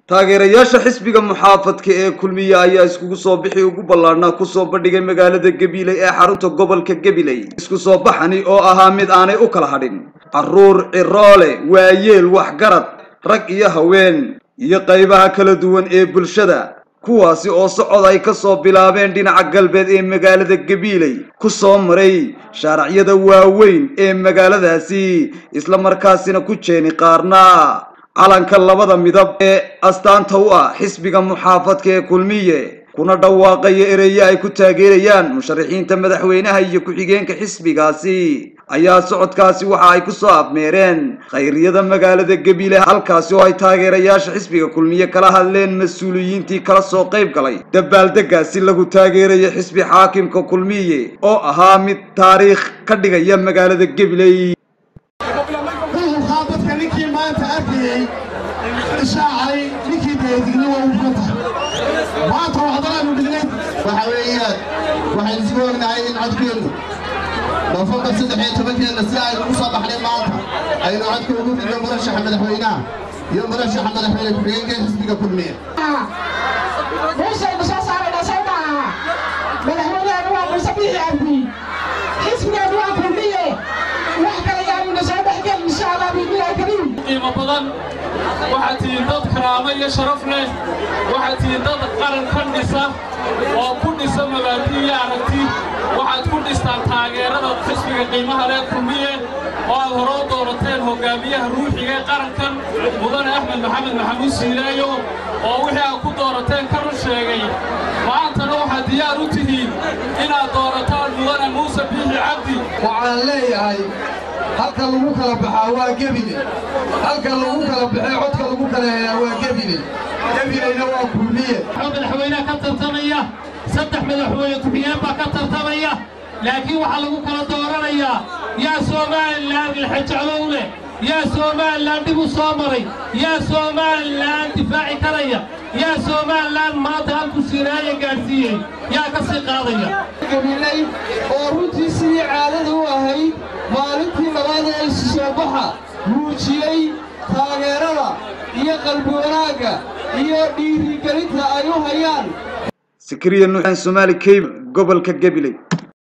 taageerayaasha xisbiga muxaafadka ee kulmiye ayaa iskugu soo bixi ugu ballaadhnaa kusoo bandhigay magaalada gabiley ee xarunta gobolka gabiley isku soo baxani oo ahaa mid aanay u kala hadhin carruur ciroole waayeel waxgarad rag iyo haween iyo qaybaha kala duwan ee bulshada kuwaasi oo socod ay ka soo bilaabeen dhinaca galbeed ee magaalada gabiley ku soo maray shaaracyada waaweyn ee magaaladaasi isla markaasina ku jeeni qaarna calanka labada midab ee astaanta u ah xisbiga muxaafadka ee kulmiye kuna dhawaaqaya ereye ay ku taageerayaan musharaxiinta madaxweynaha iyo ku-xigeenka xisbigaasi ayaa socodkaasi waxa ay ku soo afmeereen khayriyada magaalada gabiley halkaasi oo ay taageerayaasha xisbiga kulmiye kala hadleen mas-uuliyiintii kala soo qayb galay dabaaldegaasi lagu taageeraya xisbi xaakimka kulmiye oo ahaa mid taariikh ka dhigaya magaalada gabiley dadka ninkii maanta arkayey ishaacay ninkii beedigna waa uga tahay maanta waxdalaanu dhignay waxa weeyaan waxaynu isku ognahay in codkeennu noofembar saddex iyo tobankeenna si aynu ugu soo baxnay maanta aynu codka ugu ridno murashaxa madaxweynaha iyo murashaxa madaxweyne ku-xigeenka xisbiga kulmiye meeshaynu soo saarayna soo maaha madaxweyneheenu waa muuse bixi cabdi xisbigeenu waa kulmiye wax kale yaanuna soo dhexgel insha allah biidnillahi kariim qiimo badan waxaad tihiin dad karaamo iyo sharaf leh waxaad tihiin dad qaran ka dhisa oo ku dhisa mabaadi iyo aragti waxaad ku dhistaan taageerada xisbiga qiimaha leh kulmiye oo aad hore u doorateen hoggaamiyaha ruuxiga ee qarankan mudane axmed maxamed maxamuud siileeyo oo wixii aad ku doorateen ka run sheegay maantana waxaad diyaar u tihiin inaad doorataan mudane muuse biixi cabdi waxaan leeyahay halka lagu kala baxaa waa gebile halka lagu kala baxee codka lagu kala helaa waa gebile gebileyna waa kulmiye madaxweynaha ka tartamaya saddex madaxweyne ku-xigeen baa ka tartamaya laakiin waxaa lagu kala dooranayaa yaa somalilan ilxajaclow leh yaa somalilan dhib u soo maray yaa somalilan difaaci karaya yaa somalilan maanta halku sinaaya gaadhsiiyey yaa ka sii qaadaya gabiley oo runtii sidii caadada u ahayd maalintii labaad ee isu soo baxa muujiyey taageerada iyo qalbi wanaagga iyo dhiirigelinta ay u hayaan sikriya nuuxan somaali cable gobolka gabiley